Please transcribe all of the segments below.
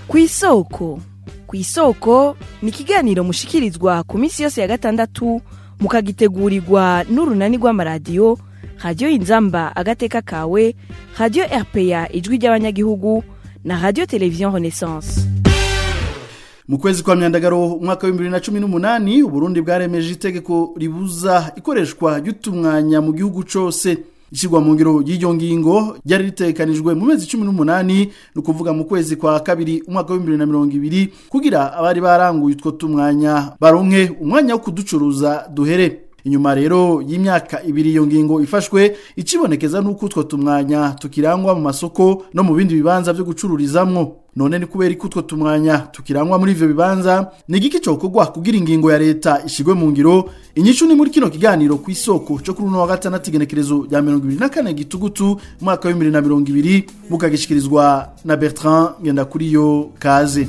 ku isoko ku isoko ni ikiganiro mushikirizwa ku minsi yose ya gatandatu mukagitegurirwa n'urunani rw'amaradiyo radiyo inzamba agateka kawe radiyo rpa ijwi ry'abanyagihugu na radiyo televiziyo renaissance mu kwezi kwa myandagaro umwaka wa 2018 uburundi bwaremeje itegeko ribuza ikoreshwa ry'utumwanya mu gihugu cose ishyirwa mu ngiro y'iryo ngingo ryari ritekanijwe mu mezi 18 ni ukuvuga mu kwezi kwa kabiri umwaka wa 2020 kugira abari baranguye utwo tumwanya baronke umwanya wo kuducuruza duhere inyuma rero y'imyaka ibiri iyo ngingo ifashwe ikibonekeza nuko utwo tumwanya tukirangwa mu masoko no mu bindi bibanza byo gucururizamwo none ni kubera ko utwo tumwanya tukirangwa muri ivyo bibanza ni igiki cokorwa kugira ingingo ya leta ishigwe mu ngiro inyishu ni muri kino kiganiro ku isoko cyo kuri uno wa gatandatu igenekerezo rya mirongo ibiri na kane gitugutu umwaka wa bibiri na mirongo ibiri mukagishikirizwa na bertrand ngendakuriyo kaze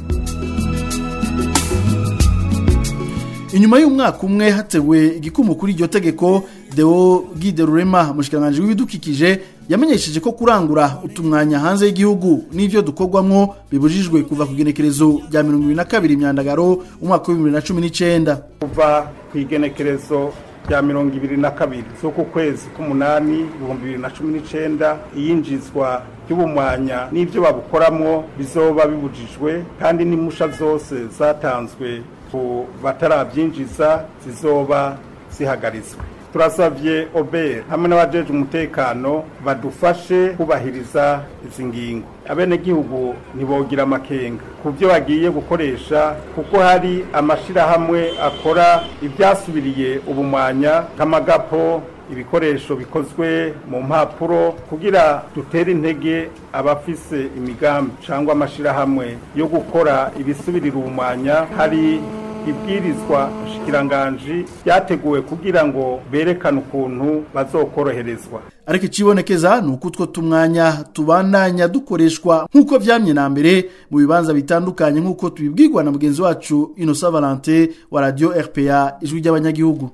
inyuma y'umwaka umwe hatewe igikumu kuri iryo tegeko deo gide rurema umushikiranganji w'ibidukikije yamenyesheje ko kurangura utumwanya hanze y'igihugu n'ivyo dukorwamwo bibujijwe kuva ku igenekerezo rya mirongo ibiri na kabiri imyandagaro umwaka w'ibibiri na cumi n'icenda kuva ku igenekerezo rya mirongo ibiri na kabiri z'uku kwezi k'umunani ibihumbi bibiri na cumi n'icenda iyinjizwa ry'ubumwanya n'ivyo babukoramwo bizoba bibujijwe kandi n'imusha zose zatanzwe ku batarabyinjiza zizoba zihagaritswe turasabye oberi hamwe n'abajeje umutekano badufashe kubahiriza izi ngingo abenegihugu ntibogira amakenga ku byo bagiye gukoresha kuko hari amashirahamwe akora ibyasubiriye ubumwanya nk'amagapo ibikoresho bikozwe mu mpapuro kugira dutere intege abafise imigambi cyangwa amashirahamwe yo gukora ibisubirira ubumwanya hari ibwirizwa shikiranganji ryateguwe kugira ngo berekane ukuntu bazokoroherezwa ariko ikibonekeza ni uko utwo tumwanya tubandanya dukoreshwa nk'uko vyamye na mbere mu bibanza bitandukanye nk'uko tubibwirwa na mugenzi wacu inosa valente wa radio rpa ijwi ry'abanyagihugu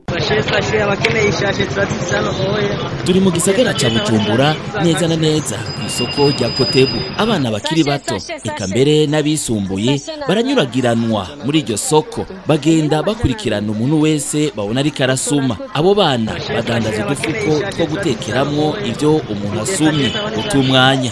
turi mu gisagara ca bujumbura neza na neza ku isoko rya kotebu abana bakiri bato eka mbere n'abisumbuye baranyuragiranwa muri iryo soko bagenda bakurikirana umuntu wese babona ariko arasuma abo bana badandaza udufuko two gutekeramwo ivyo umuntu asumye utumwanya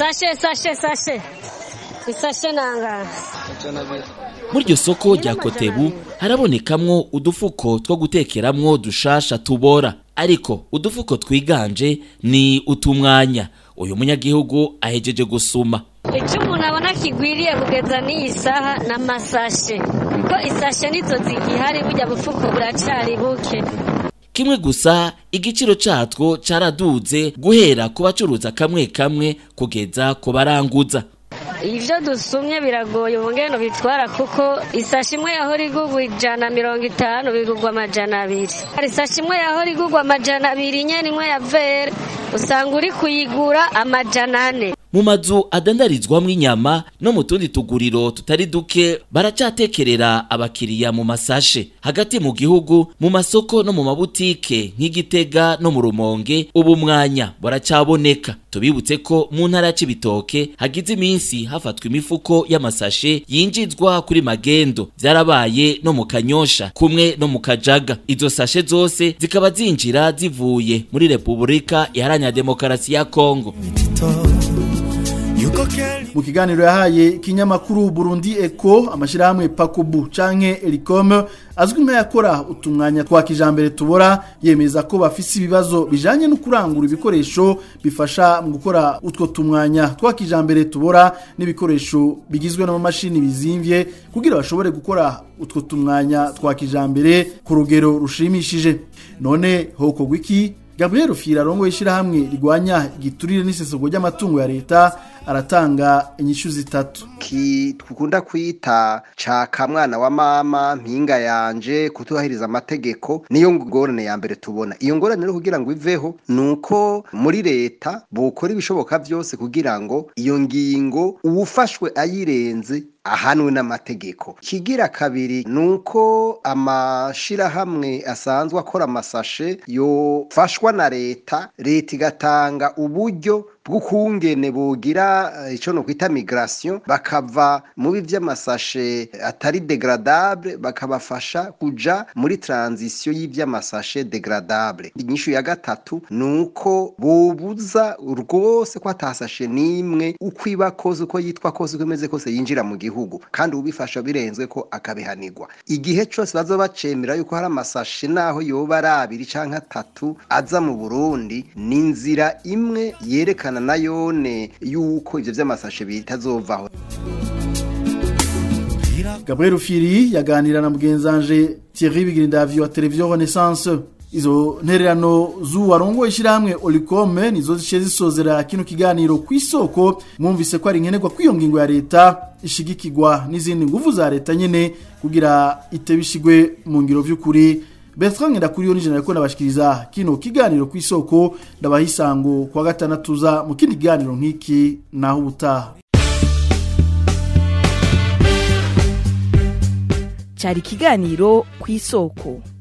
muri iryo soko rya kotebu harabonekamwo udufuko two gutekeramwo dushasha tubora ariko udufuko twiganje ni utumwanya uyu munyagihugu ahejeje gusuma icyo umuntu abona kigwiriye kugeza n'iyi saha ni amasashe kuko isashe nizo zigihari burya bufuko buracari buke kimwe gusa igiciro catwo caraduze guhera ku bacuruza kamwe kamwe kugeza ku baranguza ivyo dusumye biragoye ubungeno bitwara kuko isashi imwe yahora igurwa ijana mirongo itanu bigurwa amajana abiri isashi imwe yahora igurwa amajana abiri nyene imwe ya vere usanga uri kuyigura amajana ane mu mazu adandarizwamwo inyama no mu tundi tuguriro tutari duke baracatekerera abakiriya mu masashe hagati mu gihugu mu masoko no mu mabutike nk'igitega no mu rumonge ubu mwanya buracaboneka tubibutse ko mu ntara c'ibitoke hagize iminsi hafatwa imifuko y'amasashe yinjizwa kuri magendo vyarabaye no mu kanyosha kumwe no mu kajaga izo sashe zose zikaba zinjira zivuye muri repubulika iharanira demokarasi ya kongo mu kiganiro yahaye ikinyamakuru Burundi Eco amashirahamwe Pakobu canke Elicom azwi nk'ayakora utumwanya twa kijambere tubora yemeza ko bafise ibibazo bijanye no kurangura ibikoresho bifasha mu gukora utwo tumwanya twa kijambere tubora n'ibikoresho bigizwe n'amamashini bizimvye kugira bashobore gukora utwo tumwanya twa kijambere ku rugero rushimishije none hoko gwiki Gabriel Rufira rongo ishirahamwe rigwanya igiturire n'isesego ry'amatungo ya leta aratanga inyishu zitatu ki tukunda kwita ca kamwana wa mama mpinga yanje kutubahiriza amategeko niyo ngorane ya mbere tubona iyo ngorane rero kugira ngo iveho nuko muri leta bukora ibishoboka byose kugira ngo iyo ngingo uwufashwe ayirenze ahanwe n'amategeko kigira kabiri nuko amashirahamwe asanzwe akora amasashe yofashwa na leta leta igatanga uburyo bw'ukungene bogira eh, ico no kwita migration bakava mubi vy'amasashe atari degradable bakabafasha kuja muri transition y'ivy'amasashe degradable inyishu ya gatatu nuko bobuza rwose ko atasashe nimwe uko iba kose uko yitwa kose uko imeze kose yinjira mu gihugu kandi ubifasha birenzwe ko akabihanirwa igihe cose bazoba bacemera yuko hari amasashe naho yoba ari abiri canke atatu aza mu Burundi ni inzira imwe yerekana na yone yuko ivyo vy'amasashe bitazovaho Gabriel Firi yaganira na mugenzanje Thierry Bigirindavyo wa Television Renaissance izo ntererano z'uwarongoye ishyirahamwe Olicom nizo zishe zisozera kino kiganiro ku isoko mwumvise ko ari nkenerwa kw'iyo ngingo ya leta ishigikirwa n'izindi nguvu za leta nyene kugira itebishigwe mu ngiro vy'ukuri Bertrand Ngendakuriyo nije nariko nabashikiriza kino kiganiro ku isoko ndabaha isango kwa gatandatu za mu kindi kiganiro nk'iki naho ubutaha cyari ikiganiro ku isoko